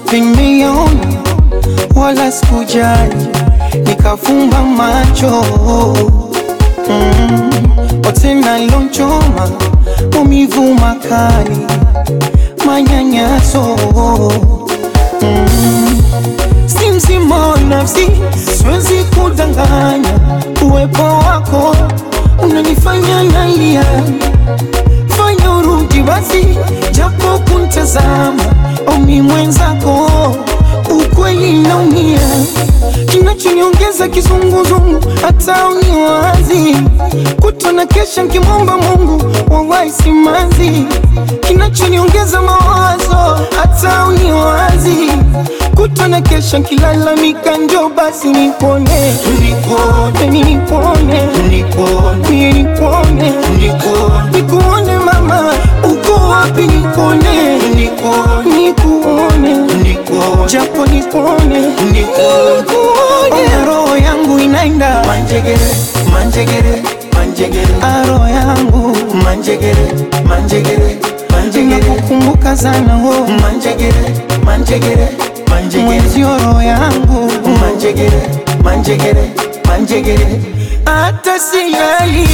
nimeona wala sikujali, nikafumba macho mm. Otena lonchoma maumivu makali, manyanyaso mm. Si mzima wa nafsi, siwezi kudanganya, uwepo wako unanifanya nalia fanya urudi basi, japo kuntazama omi mwenzako, ukweli naumia, kinachoniongeza kizunguzungu, hata uniwazi kutona kesha nkimwomba Mungu wawahi simanzi, kinachoniongeza mawazo, hata uniwazi kutona kesha nkilalamika, njo basi nipone, nipone, nipone, nipone, nipone, nikuone mama, uko wapi? Nikuone, nikuone, japo nikuone, nikuone, roho yangu inaenda Manjegere, manjegere, manjegere, aro yangu manjegere, manjegere, manjegere, inakukumbuka sana wo manjegere, manjegere, manjegere, mwenzio roho yangu manjegere, manjegere, manjegere. hata silali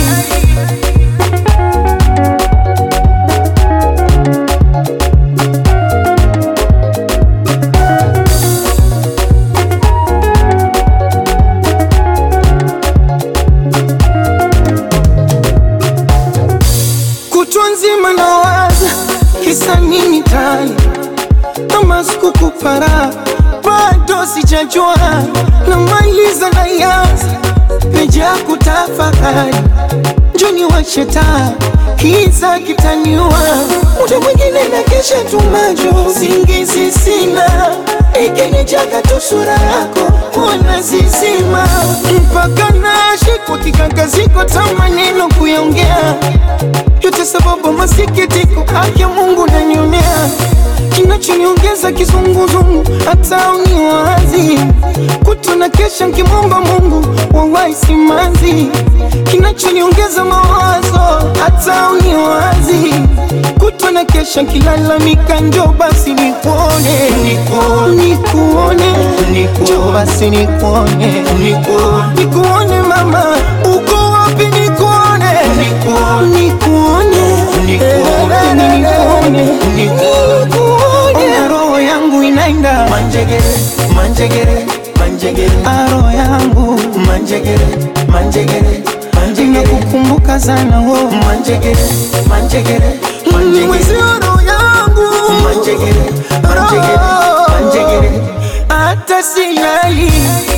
kutwa nzima nawaza kisa nini tani kama sikukupara bado sijajua namaliza na yanza peja kutafakari njoni washetaa kiza kitaniua muda mwingine na kesha tumajo singizi sina ikinijaga tu sura yako ona zizima mpaka nashikwa kikakaziko ta maneno kuyaongea yote sababu masikitiko haki ya Mungu nanionea, kinachoniongeza kizunguzungu, hata uniwazi kutona kesha nkimwomba Mungu wawahi simanzi, kinachoniongeza mawazo, hata uniwazi kutona kesha nkilalamika, njo basi nikuone, nikuone, njo basi nikuone, nikuone mama, uko wapi? Nikuone, nikuone, nikuone, nikuone, roho yangu inaenda Manjegere, manjegere, manjegere, aro yangu manjegere, manjegere, manjegere, inakukumbuka sana wo manjegere, manjegere, manjegere, mwezio roho yangu manjegere, manjegere, manjegere. hata silali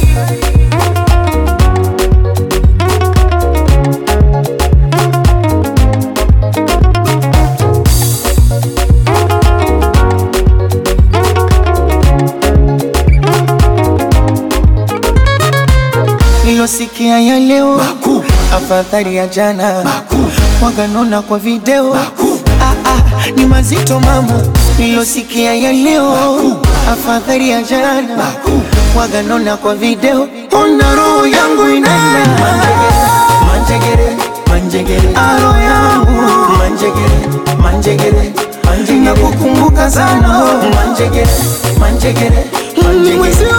nilosikia ya leo Makuu. afadhali ya jana Makuu. waganona kwa video Makuu. ah, ah, ni mazito mama nilosikia ya leo afadhali ya jana Makuu. waganona kwa video ona roho yangu inaenda Manjegere, manjegere, aro yangu manjegere, manjegere, manjegere, nakukumbuka sana manjegere, manjegere, manjegere. mwezio